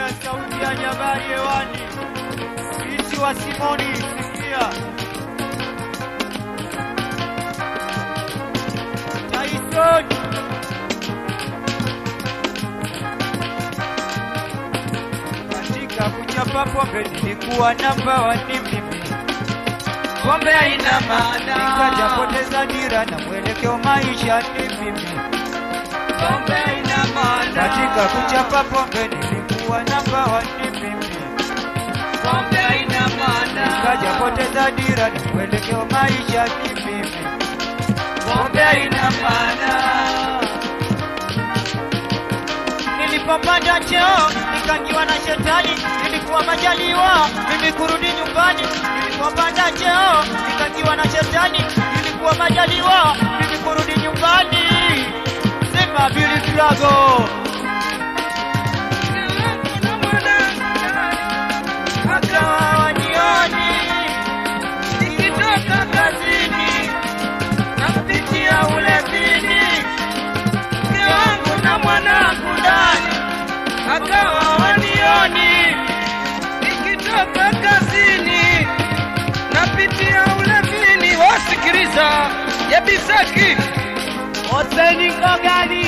Haya, sauti ya jabari hewani, isi wa Simoni, sikia Tyson katika kuchapa pombe nilikuwa namba wani mimi, pombe haina maana, nikajapoteza dira na mwelekeo maisha ni mimi, pombe haina maana, katika kuchapa pombe nilikuwa namba wani mimi, pombe haina maana, nikajapoteza dira na mwelekeo maisha ni mimi, pombe haina maana nilipopanda cheo nikaingiwa na shetani, nilikuwa majaliwa mimi kurudi nyumbani. Nilipopanda cheo nikaingiwa na shetani, nilikuwa majaliwa mimi kurudi nyumbani. Sema Billy Flago. Akawa wanioni nikitoka kazini napitia ulevini mke wangu na mwanangu ndani, akawa wanioni nikitoka kazini, napitia ulevini. Wasikiliza Yabisaki Hoseni Ngogani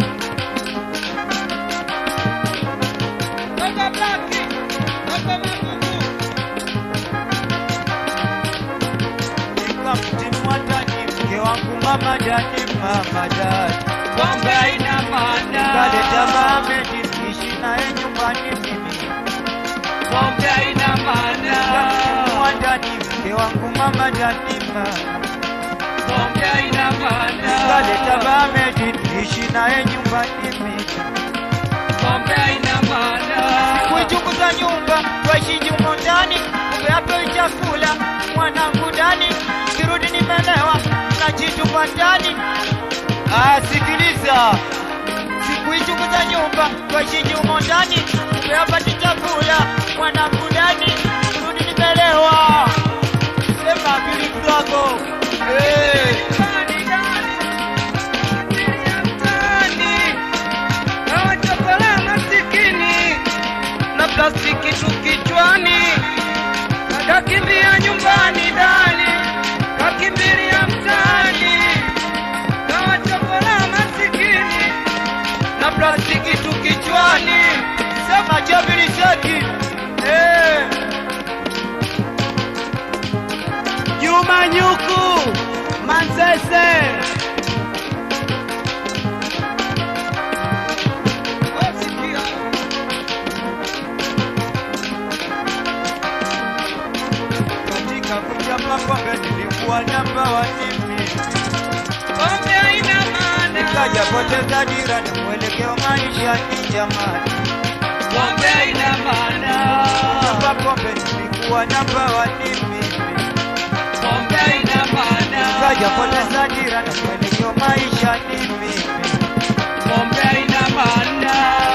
Toka Blaki Toka Magugu nikamtimwa ndani mke wangu mama dani mama dani pombe haina maana kaleta Mohamed niishi naye nyumbani mimi pombe haina maana nikamtimwa ndani mke wangu mama dani mama pombe haina maana kaleta Mohamed niishi naye nyumbani mimi pombe haina maana kuichunguza nyumba twaishi jumo ndani kumbe hapewi chakula mwanangu ndani kirudi nimelewa najitupa ndani Ah, sikiliza, sikuichunguza nyumba twaishi jumo ndani kumbe hapati chakula mwanangu ndani kirudi nimelewa sema Billy Flago hey. Nawachokola masikini na plastiki tu kichwani, kakimbia nyumbani dani, kakimbilia mtaani. Nawachokola masikini na plastiki tu kichwani, sema Jabiri Seki hey. Juma Nyuku Manzese. katika kuchapa pombe nilikuwa namba wanimi Pombe haina maana, nikajapoteza dira na mwelekeo maisha ni jamani pombe haina maana, Kuchapa pombe nilikuwa namba wanimi pombe haina maana, nikajapoteza dira na mwelekeo maisha ni mimi pombe haina maana,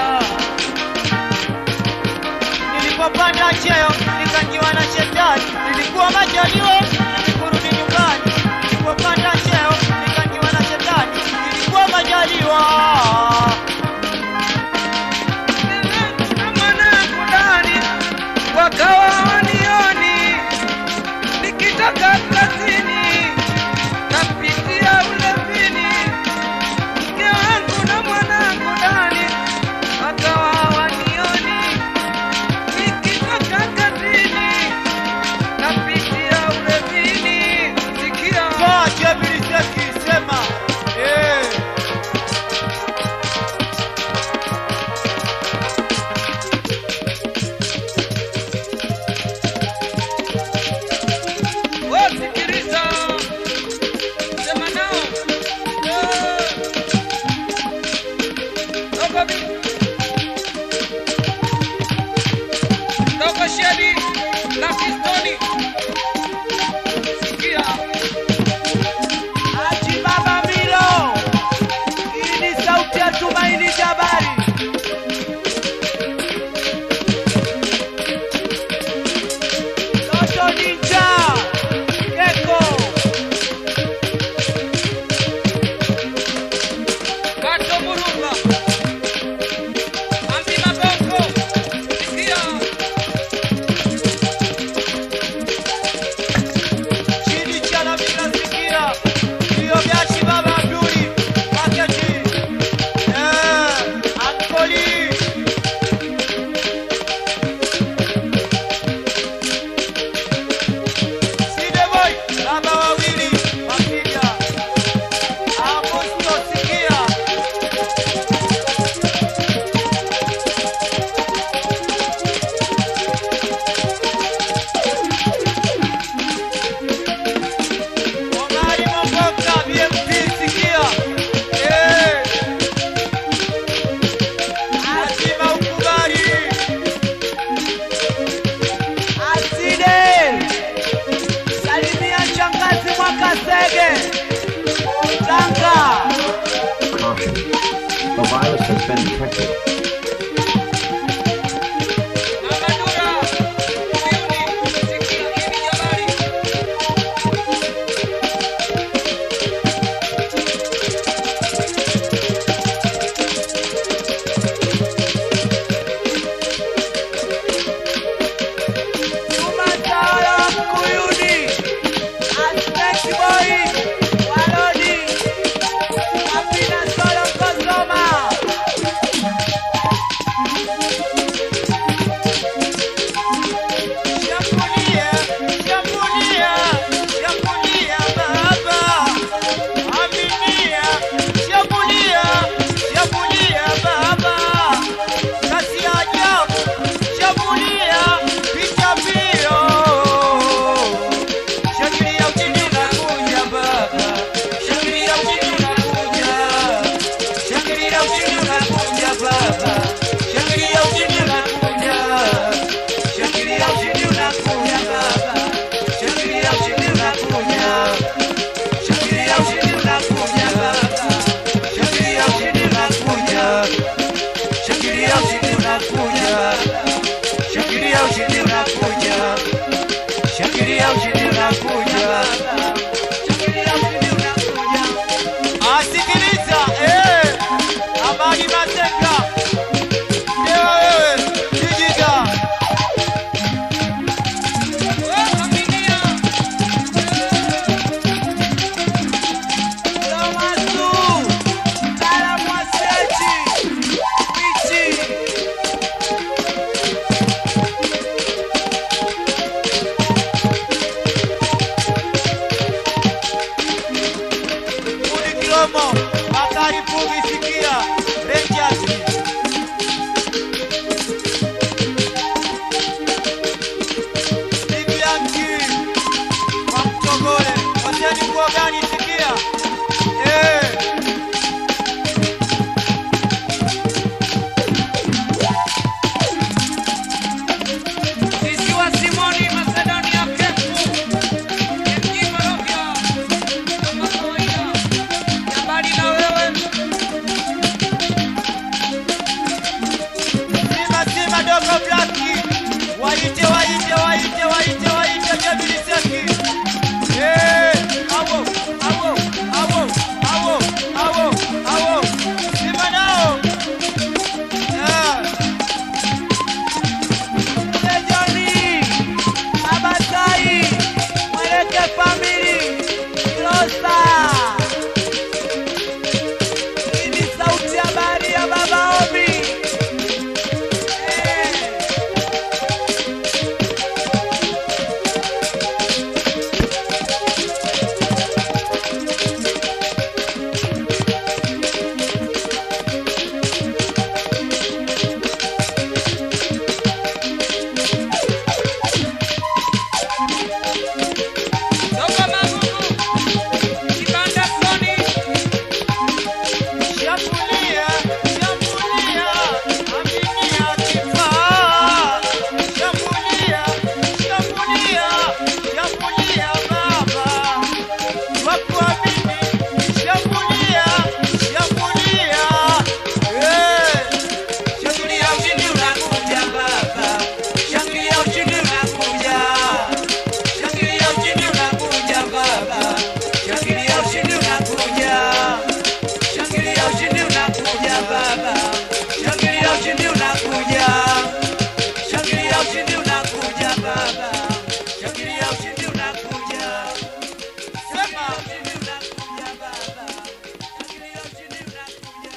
nilipopanda cheo nikaingiwa na shetani nilikuwa majaliwa kurudi nyumbani nilipopanda cheo nikaingiwa na shetani nilikuwa majaliwa na mwanangu ndani wakawa wanioni, nikitoka kazini napitia ulevini, mke wangu na mwanangu ndani wakawa wanioni, nikitoka kazini napitia ulevini. Sikia Toa Jabiri Seki sema eh wasikiliza, sema nao Eh. Dogo bi Dogo shedi na kistoni sikia Haji Baba Milo, hii ni sauti ya Tumaini Jabari. Toto Ninja, Gecko, Gato Murumba Ambi Maboko A virus has been detected. Amadura, Uyuni, sikia hili jabari. Sumatara Mkuyuni, Aspect Boy, Walodi, Apina Solo Kosoma. Shambulia, shambulia, shambulia baba. Aminia, shambulia, shambulia baba. Kasi ya ajabu, shambulia, pita mbio. Shangilia ushindi unakuja baba. Shangilia ushindi unakuja. Shangilia ushindi unakuja baba. Shangilia ushindi unakuja. Shangilia ushindi unakuja baba. Shangilia ushindi unakuja. Shangilia ushindi unakuja baba. Shangilia ushindi unakuja. Shangilia ushindi unakuja. Shangilia ushindi unakuja. Shangilia ushindi unakuja. Shangilia ushindi unakuja. Asikiliza eh, Amani Masenga. Ndio wewe, Kijiga. Oh, Aminia. Tomasu, Tala Mwasechi, Wichi. Mudi Kilomo, Bakari Pugi Sikia, Rangers. Bibi Yanki, Mamtogole, Hoseni Kuogani Sikia. Eh. Sisi wa Simoni Macedonia Kefu. Yengi Morofia. Kama kawaida. Jabari na wewe. Sima sima dogo blaki. Waite waite waite waite waite Jabili Seki. Eh, awo awo awo awo awo awo. Sima nao. Eh. Sejoni. Abatai. Mweleke family. Rosa. Hii ni sauti ya bahari ya Baba Omi. Eh. Toka Magugu. Kibanda Soni. Shambulia, shambulia, aminia kifaa. Shambulia, shambulia, shambulia baba. Wakuamini, shambulia, shambulia. Eh. Shangilia ushindi unakuja baba. Shangilia ushindi unakuja. Shangilia ushindi unakuja baba. Shangilia ushindi unakuja. Shangilia ushindi unakuja baba. Shangilia ushindi unakuja. Shangilia ushindi unakuja baba. Shangilia ushindi unakuja. Sema ushindi unakuja baba. Shangilia ushindi unakuja.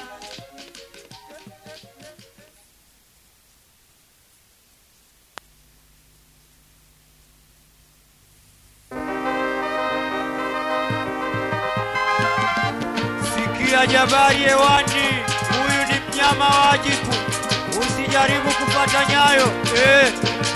Sikia jabari hewani, huyu ni mnyama wajibu, usijaribu kupata nyayo eh.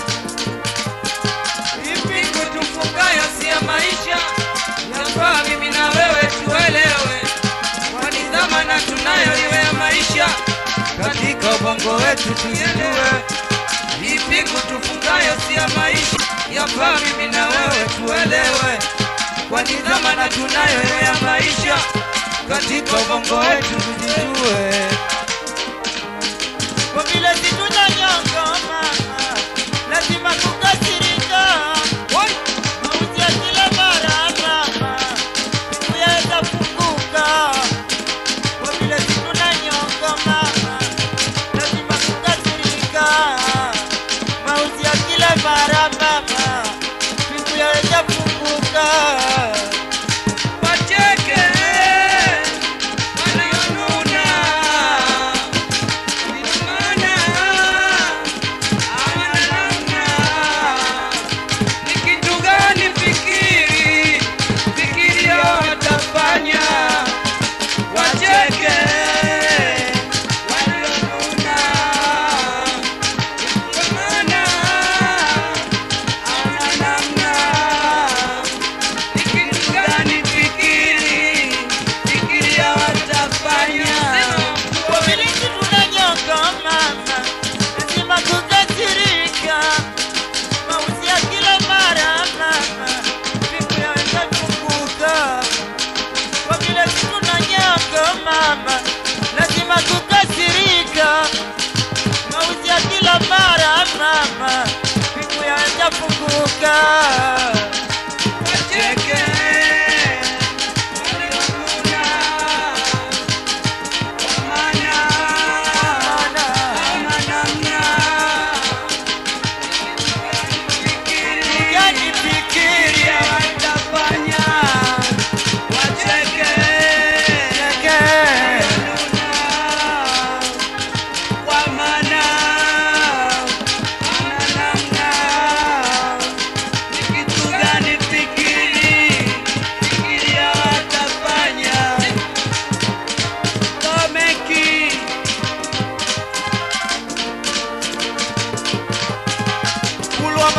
Ipi kutufungayo si ya maisha yafaa mimi na wewe tuelewe, kwani dhamana tunayo iwe ya maisha Katika ubongo wetu tujijue, Ipi kutufungayo si ya maisha yafaa mimi na wewe tuelewe, kwani dhamana tunayo iwe ya maisha katika ubongo wetu tujijue.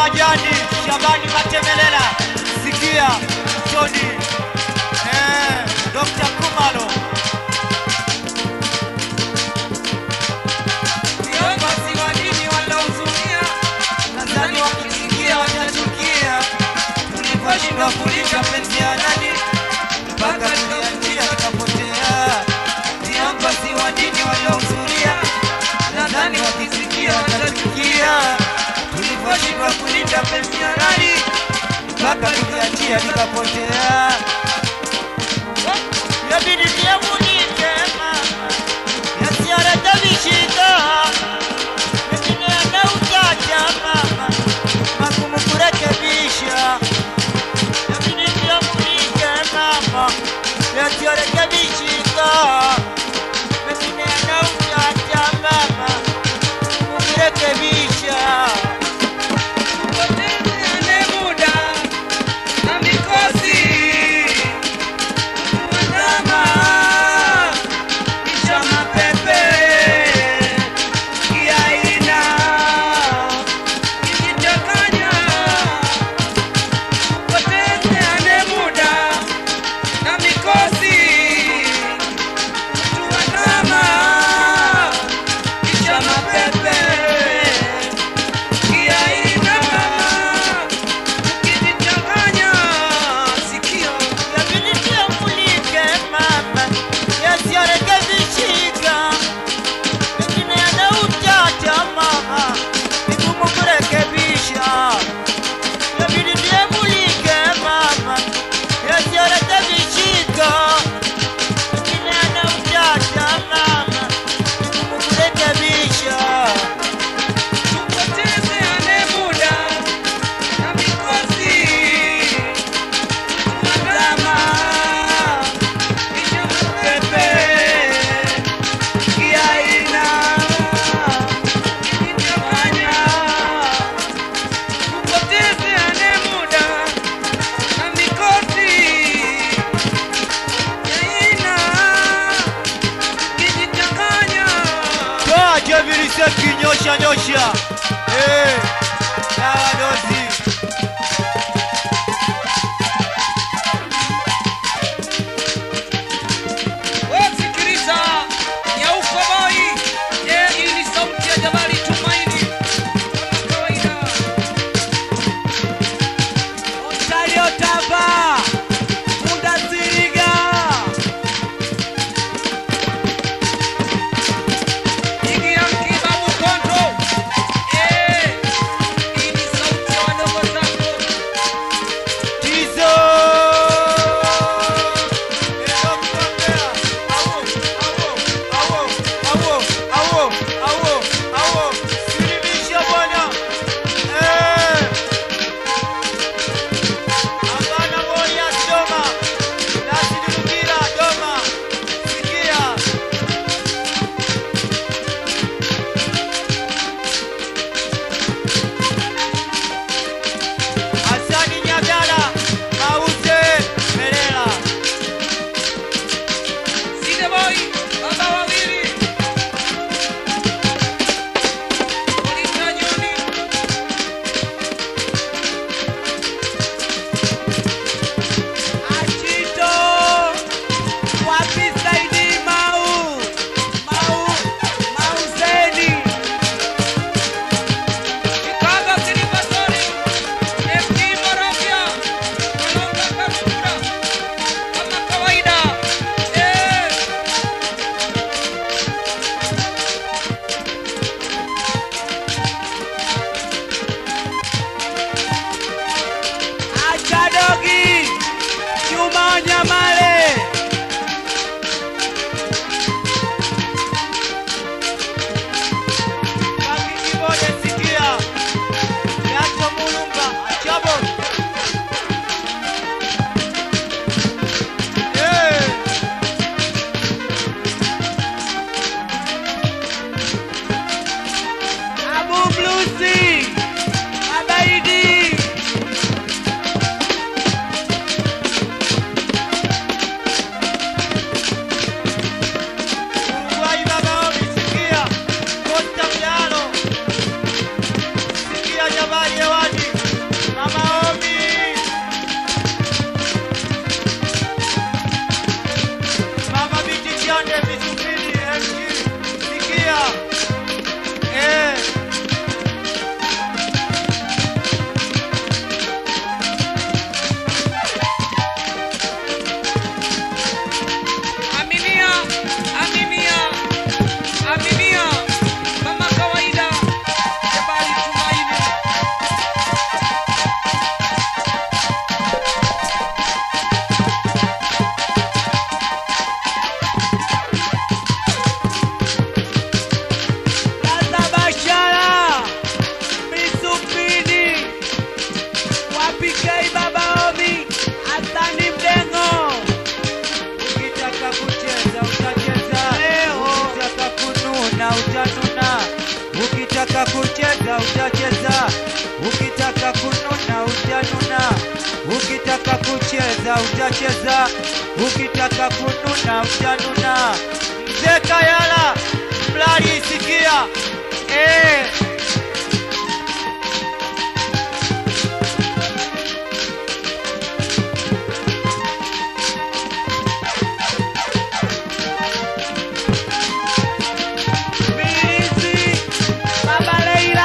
majani Shabani Matemelela, sikia Tony eh, Dr. Kumalo Viongozi wa dini wanaohudhuria nadhani wakisikia watachukia tuliposhindwa kulisha penzi ya nani mpaka tulianzia tukapotea. Viongozi wa dini waliohudhuria nadhani wakisikia watachukia tuliposhindwa kulinda penzi ya nani mpaka tuliachia tukapotea. Yabidi niamunike mama, yasiyarekebishika mengine yanautacha mama, magumu kurekebisha. Yabidi niamunike mama, yasiyarekebishika mengine yanautacha mama, magumu kurekebisha. tupotezeane muda na mikosi tuandama kisha mapepe kiaina kijichanganya tupotezeane muda na mikosi tuandama kisha mapepe kiaina ukijichanganya sikio Yabidi niamulike mama, yasiyorekebishika mengine yanautacha mama, vigumu kurekebisha. Yabidi niamulike mama, yasiyorekebishika mengine yanautacha mama, vigumu kurekebisha. tupotezeane muda na mikosi tuandama kisha mapepe kiaina kijichanganya tupotezeane muda na mikosi kiaina kijichanganya Toa Jevilise kinyosha nyosha. Eh, dawa dozi. Wasikiliza Nyauko Boy. Je, hii ni sauti ya Jabali Tumaini kama kawaida. Ontario Tava. Funda Siriga. Jigi ya Mkibabu Kondo. Eh, hii ni sauti ya wadogo zako. Tizo. Ndio kuongea. Awo, awo, awo, awo, awo, awo, awo. Silimisha bwana. Eh. Hapana moja Doma. Nasidurukira Doma. Sikia. Hasani Nyagala. Mauze Melela. Side Boy, baba wawili. Polisi Juni. Achito. Wapi Saidi Mau? Mau. Mauzeni. Chicago Silver Story. FD Morofia. Wanaunga Karukura. Kama kawaida. Eh. Acha dogi. Chuma Nyamale. Baki kibode sikia. Yacho mulumba. Achabo. Eh. Abu Blusi. Abaidi. Uruguay baba omi sikia. Costa Mjalo. Sikia jabali hewani. tunavyocheza, ukitaka kununa utanuna. Mzee Kayala, mlali isikia eh. Milizi, Baba Leila.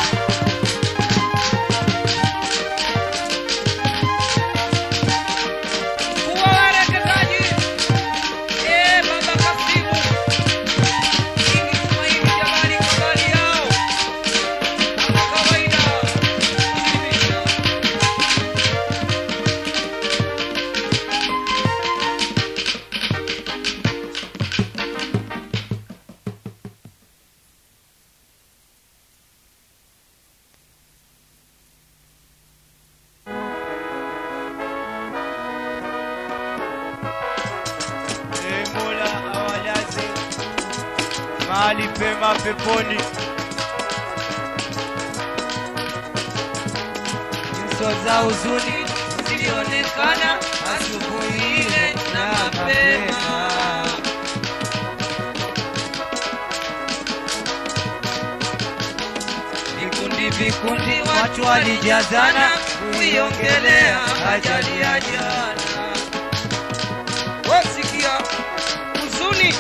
Kuwa wawekezaji. Eh, Baba Kasimu. Hii ni Tumaini jamani, kabali yao. Kama kawaida. Ee Mola awalaze mahali pema peponi. Nyuso za huzuni zilionekana asubuhi ile na mapema. Vikundi vikundi watu walijazana kuiongelea ajali ya jana. Wasikia huzuni,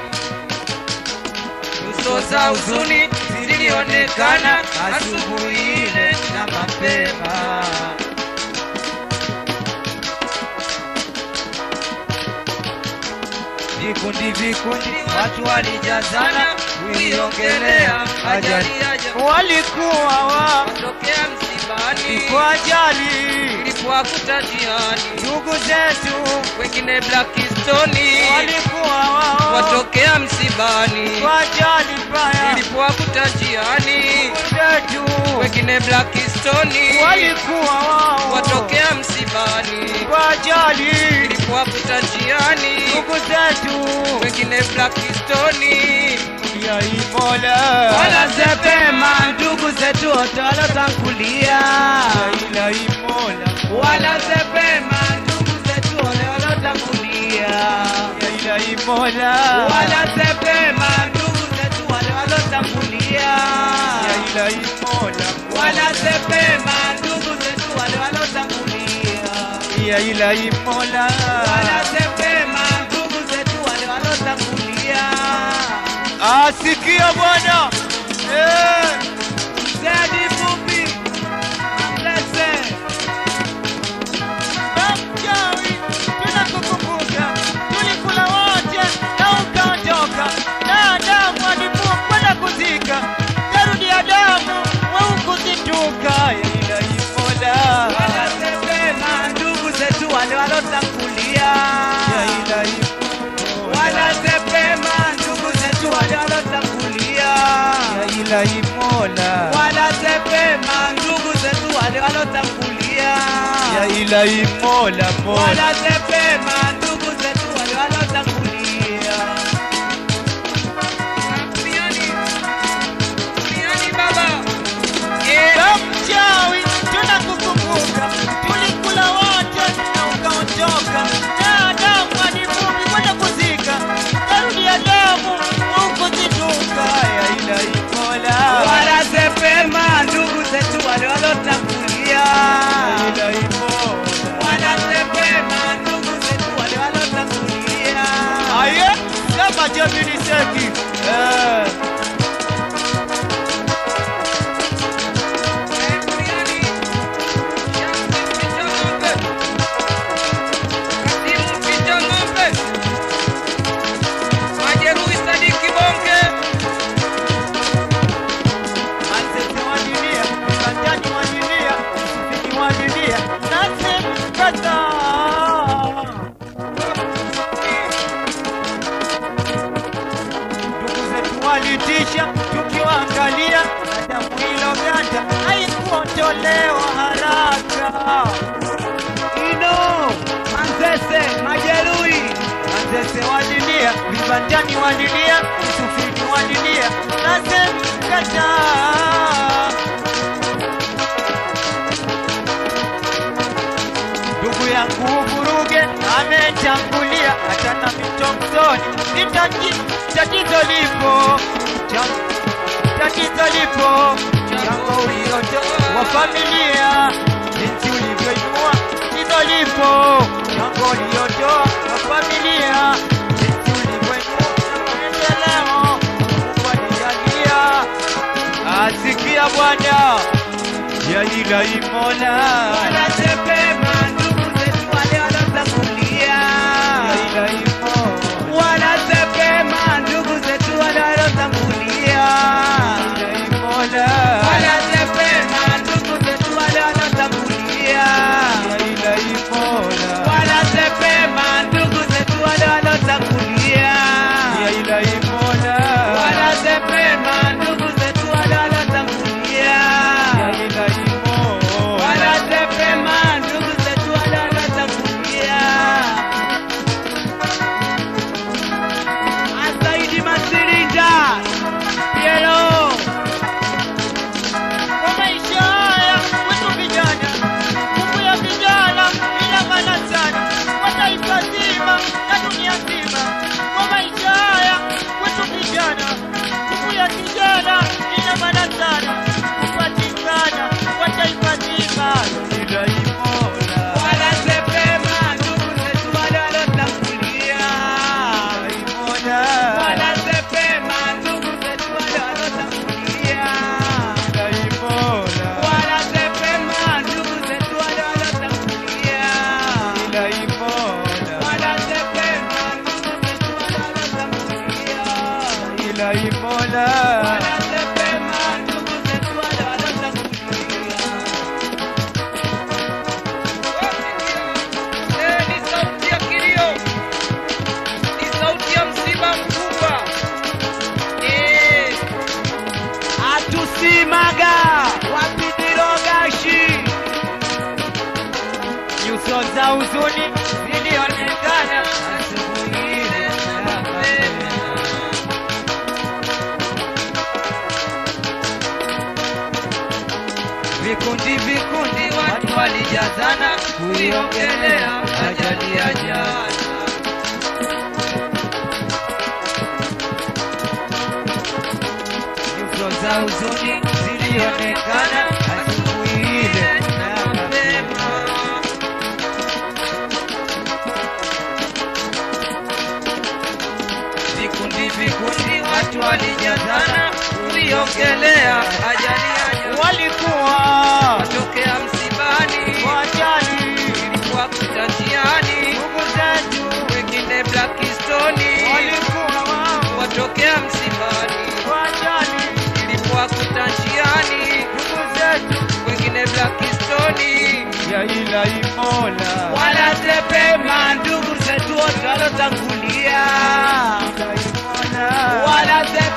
nyuso za huzuni zilionekana asubuhi ile na mapema. Vikundi vikundi watu walijazana kuiongelea ajali ya jana. Walikuwa wa Watokea msibani kwa ajali, ilipowakuta jiani, ndugu zetu wengine Blackstone walikuwa wao watokea msibani kwa ajali mbaya, ilipowakuta jiani, ndugu zetu wengine Blackstone walikuwa wao watokea msibani kwa ajali, ilipowakuta jiani, ndugu zetu wengine Blackstone ya Imola wanasepema ndugu zetu wote walotangulia, ila Imola wanasepema ndugu zetu wale walotangulia, ya ila Imola wanasepema ndugu zetu wale walotangulia, ya ila Imola wanasepema ndugu zetu wale walotangulia, ya ila Imola wanasepema ndugu zetu wale walotangulia. asikia Bwana eh Zedi fupi, lese Mchawi, tunakukumbuka, tulikula wote na ukaondoka, na Adamu alivua kwenda kuzika, tarudi Adamu waukuzituka, ila Imola wanasepema ndugu zetu wale walotangulia, ya ila Imola wanasepema ndugu zetu wale walotangulia, ya ila Imola wanasepema ndugu zetu wale walotangulia, ya ila Imola Mola wanasepema ndugu zetu wale walotangulia. Duniani, duniani baba, eh, Ya mchawi tunakukumbuka, tulikula wote na ukaondoka, na Adamu alivumi kwenda kuzika, tarudi Adamu ukuzituka, ya ila Imola wanasepema ndugu zetu wale walotangulia. ya ila Imola wanasepema ndugu zetu wale walotangulia. aye sema Jemini Seki eh. Manzese wadilia, Kandani wadilia, Msufini wadilia, Nassim kata. Ndugu zetu walitisha, tukiwaangalia, na damu iloganda haikuondolewa haraka. Ino Manzese majeruhi, Manzese walilia, vibandani walilia, Msufini walilia, Nassim kata. ndugu yangu uvuruge na mitongoni, ni tati- tatizo lipo Cha- tatizo lipo chango uliotoa wa familia, jinsi ulivyoinua tatizo lipo chango uliotoa wa familia, jinsi ulivyoinua maendeleo, Mungu anijalia asikia Bwana ya ila imola Wanasepema ndugu zetu wale walotangulia. ya ila imo Wanasepema ndugu zetu wale walotangulia. ila imola Wanasepema ndugu zetu wale walotangulia. ya ila imola Wanasepema ndugu zetu wale walotangulia. ya ila imola Wanasepema ndugu zetu wale walotangulia. ya ila imo Wanasepema ndugu zetu wale walotangulia. Asaidi Masirinda Piero kwa maisha haya kwetu vijana, nguvu ya vijana ina maana sana kwa taifa zima na dunia nzima. Kwa maisha haya kwetu vijana, nguvu ya kijana ina maana sana kupatikana kwa taifa zima. Ila imola Wanasepema ndugu zetu wale walotangulia. imola Wanasepema ndugu zetu wale walotangulia. ila imola Wanasepema ndugu zetu wale walotangulia. ila imola Wanasepema ndugu zetu wale walotangulia. ila imola Wanasepema ndugu zetu wale walotangulia. Eh, ni sauti ya kilio, ni sauti ya msiba mkubwa. Eh, atusimaga wapidirogashi nyuso za huzuni zilionekana asubuhi ile ya mapema. Vikundi vikundi watu walijazana kuiongelea ajali ya jana. Nyuso za huzuni zilionekana asubuhi ile ya mapema. Vikundi vikundi watu walijazana kuiongelea ajali ya jana. Walikuwa watokea msibani, wajali ilikuwa kutanjiani, ndugu zetu, wengine Blackstone, walikuwa wao watokea msibani, wajali ilikuwa kutanjiani, ndugu zetu wengine Blackstone, ya ila imola wanasepema ndugu zetu wote walotangulia, ila imola wanasepema